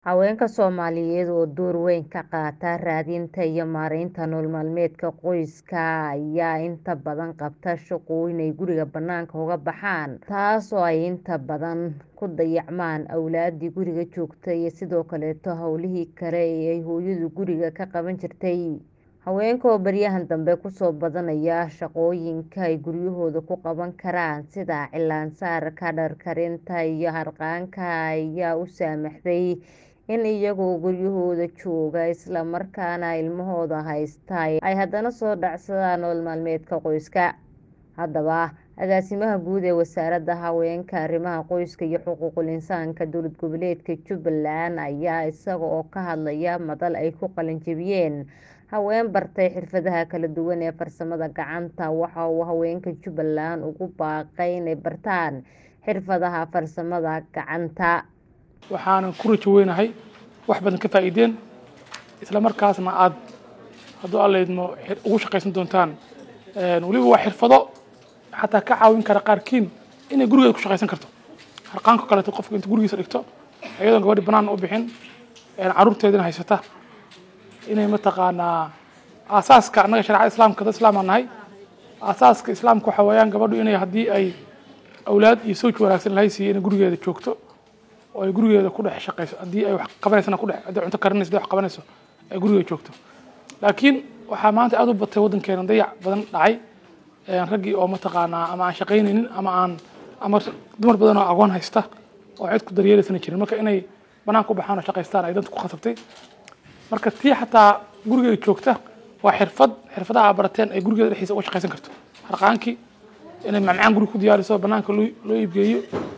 Haweenka Soomaaliyeed oo door weyn ka qaata raadinta iyo maareynta nolol maalmeedka qoyska ayaa inta badan qabta shaqooyin ay guriga banaanka uga baxaan taasoo ay inta badan ku dayacmaan awlaadii guriga joogta iyo sidoo kaleeto howlihii kale ee ay hooyadu guriga ka qaban jirtay haweenka oo baryahan dambe kusoo badanaya shaqooyinka ay guryahooda ku qaban karaan sida cilaan saarka dhar karinta iyo harqaanka ayaa u saamaxday in iyagoo guryahooda jooga isla markaana ilmahooda haysta ay haddana soo dhacsadaan nolol maalmeedka qoyska haddaba agaasimaha guud ee wasaaradda haweenka arrimaha qoyska iyo xuquuqul insaanka dowlad goboleedka jubbaland ayaa isaga oo ka hadlaya madal ay ku qalin jebiyeen haween bartay xirfadaha kala duwan ee farsamada gacanta waxa uu haweenka jubbaland ugu baaqay inay bartaan xirfadaha farsamada gacanta waxaanan ku rajo weynahay wax badan ka faa'iideen isla markaasna aad hadduu alla idmo ugu shaqaysan doontaan weliba waa xirfado xataa ka caawin kara qaarkiin inay gurigeeda ku shaqaysan karto harqaanka kaleeto qofka inta gurigiisa dhigto iyadoon gabadhi banaan u bixin caruurteedina haysata inay mataqaanaa aasaaska annaga shareecada islaamka dad islaam aan nahay aasaaska islaamka waxa weeyaan gabadhu inay haddii ay awlaad iyo sawj wanaagsan lahay siiyo inay gurigeeda joogto oo ay gurigeeda ku dhex shaqayso haddii ay wax qabanaysana ku dhex haddii cunto karinayso wax qabanayso ay gurigeeda joogto laakiin waxaa maanta aad u batay waddankeena dayac badan dhacay raggii oo mataqaanaa ama aan shaqaynaynin ama aan ama dumar badan oo aqoon haysta oo cid ku daryeelaysana jirin marka inay banaan ku baxaan oo shaqaystaan ay danta ku khasabtay marka tii xataa gurigeeda joogta waa xirfad xirfadaha aa barateen ay gurigeeda dhexdiisa uga shaqaysan karto harqaankii inay macmacaan guriga ku diyaariso banaanka loo iibgeeyo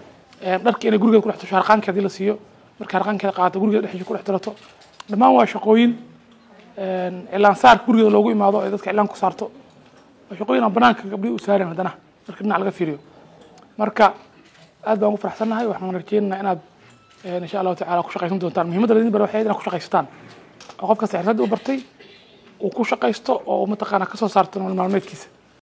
dharki inay gurigeeda ku dhex tasho harqaankii hadii la siiyo marka harqaankeeda qaadato gurigeeda dhexdiisa ku dhex tirato dhammaan waa shaqooyin cilaan saarka gurigeeda loogu imaado ay dadka cilaan ku saarto waa shaqooyin aan banaanka gabdhihi u saaren haddana marka dhinac laga fiiriyo marka aad baan ugu faraxsannahay waxaan rajeynaynaa inaad insha allahu tacala ku shaqaysan doontaan muhiimadda ladin bara waxay inaad ku shaqaysataan oo qof kasta xirfadda u bartay uu ku shaqaysto oo mataqaana kasoo saarto nolol maalmeedkiisa